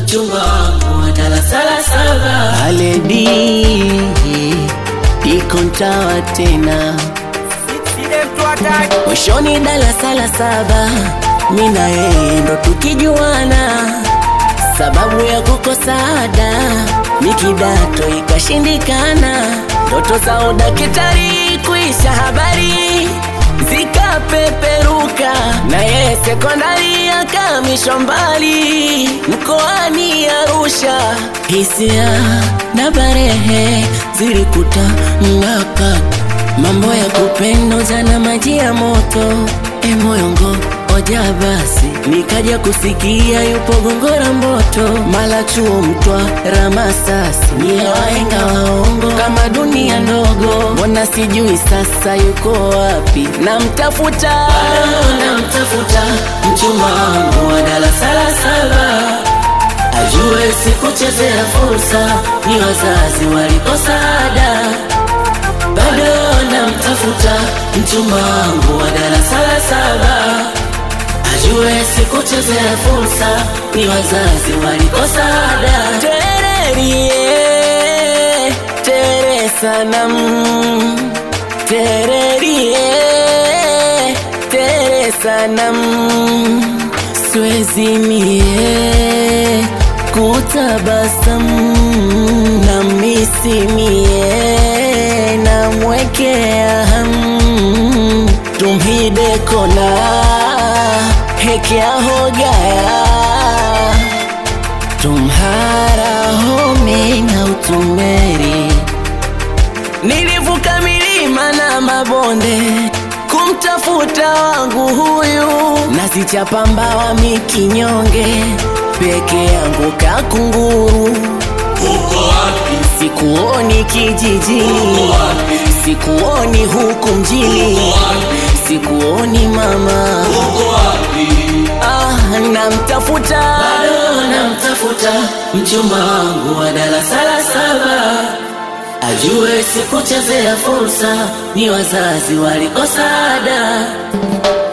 mchumba wangu wa darasa la saba. Aledi iko ntawa tena mwishoni darasa la saba, mi na yeye ndo tukijuana, sababu ya kukosa ada ni kidato ikashindikana, ndoto za udakitari kuisha habari zikapeperuka, na yeye sekondari akamishwa mbali mkoani Arusha. Hisia na barehe zilikuta mng'aka, mambo ya kupenda jana, maji ya moto e moyongo oja basi, nikaja kusikia yupo Gongora Mboto, mala chuo mtwa Ramasasi, ni wahenga waongo kama dunia ndogo, mbona sijui sasa yuko wapi? Namtafuta Bado namtafuta mchumba wangu wa darasa la saba, ajue sikuchezea fursa, ni wazazi walikosa ada. Bado namtafuta mchumba wangu wa darasa la saba, ajue sikuchezea fursa, ni wazazi walikosa ada. Tererie, tere sanam, tererie, tere sanam, siwezi mie kutabasamu na misimie na mwekea hamu tumhide kona hekea hogaya tumhara home na utumeri nilivuka milima na mabonde kumtafuta wangu huyu nasichapa mbawa mikinyonge peke yangu kakunguru Uko wapi? sikuoni kijijini sikuoni huku mjini sikuoni mama Uko wapi? ah, namtafuta Bado namtafuta mchumba wangu wa darasa la saba, ajue sikuchezea fursa, ni wazazi walikosa ada.